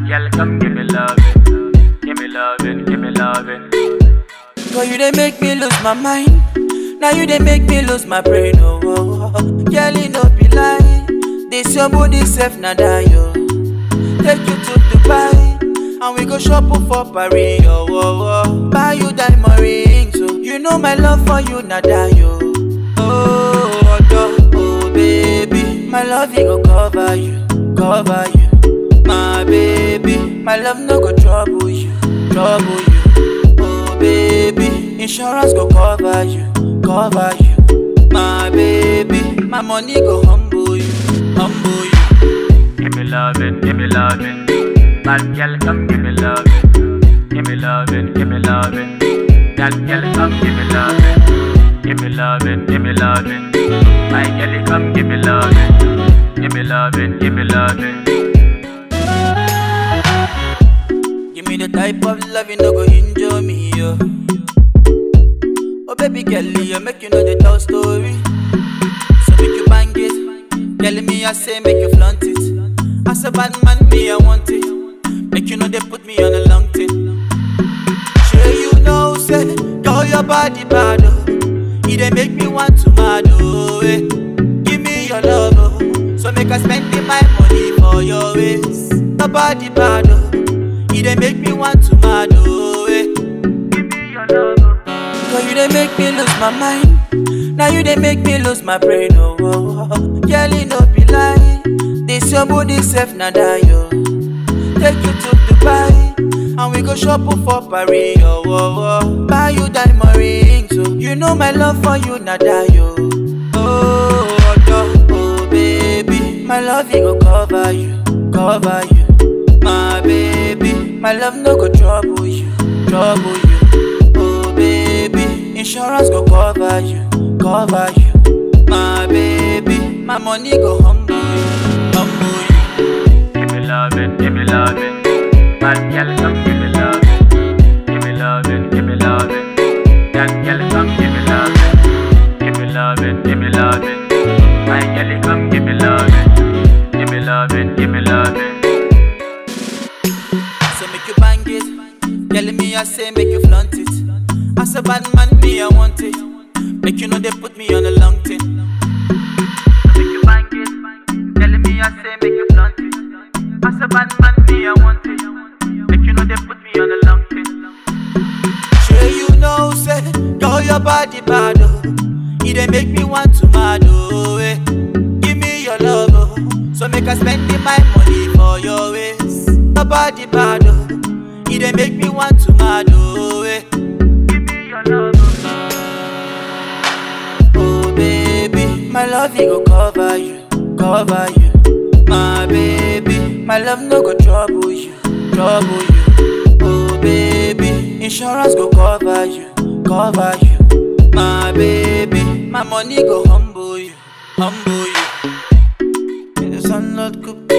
girl, come give me loving. Give me loving, give me loving. Girl, you they make me lose my mind. Now you they make me lose my brain. Oh, oh, oh. girl, it no be lie. This your body safe now die yo. Take you to Dubai and we go shopping for Paris. Oh, oh, oh. buy you diamond rings. So you know my love for you now die yo. Oh, oh, oh, baby, my love it go cover you, cover you. My baby, my love no go trouble you, trouble you. Oh baby, insurance go cover you, cover you. My baby, my money go humble you, humble you. Give me loving, give me loving. Bad girl, come give me loving. Give me loving, give me loving. That girl, come give me loving. Give me loving, give me loving. My girl, come give me loving. Give me loving, give me loving. Give me the type of love you no go injure me, yo. Oh baby girl, you make you know the tall story. So make you bang it. Tell me I say make you flaunt it. As a bad man, me I want it. Make you know they put me on a long thing. Sure you know, say, girl your body bad, oh. It dey make me want to mad, oh, eh. Give me your love, oh. So make I spend my money for your ways. Your body bad, oh. It dey make me want to mad, oh, eh. Give me your love. oh. Girl, you dey make me lose my mind. Now you dey make me lose my brain, oh, oh, oh. Girl, it no be lie. This your body safe now die, yo. Take you to Dubai and we go shopping for Paris, oh, oh, oh. Buy you diamond rings, so you know my love for you now die, yo. Oh, oh, oh, baby, my love it go cover you, cover you. My baby, my love no go trouble you, trouble you. Oh baby, insurance go cover you, cover you. My baby, my money go humble you, humble you. Give me loving, give me loving. Bad girl, come give me loving. Give me loving, give me loving. That girl, come give me loving. Give me loving, give me loving. My girl, come give me loving. Give me loving, give me loving. So make you bang it, tell me I say make you flaunt it. As a bad man, me I want it. Make you know they put me on a long thing. Make you bang it. Tell me I say make you flaunt it. As a bad man, me I want it. Make you know they put me on a long thing. Sure you know, say, girl, your body bad, oh. It dey make me want to mad, oh, eh. Give me your love, oh. So make I spend my money for your ways. Your body bad, oh. It dey make me want to mad, oh, eh. Give me your love. Oh, baby, my love, it go cover you, cover you. My baby, my love no go trouble you, trouble you. Oh, baby, insurance go cover you, cover you. My baby, my money go humble you, humble you. The sun not cook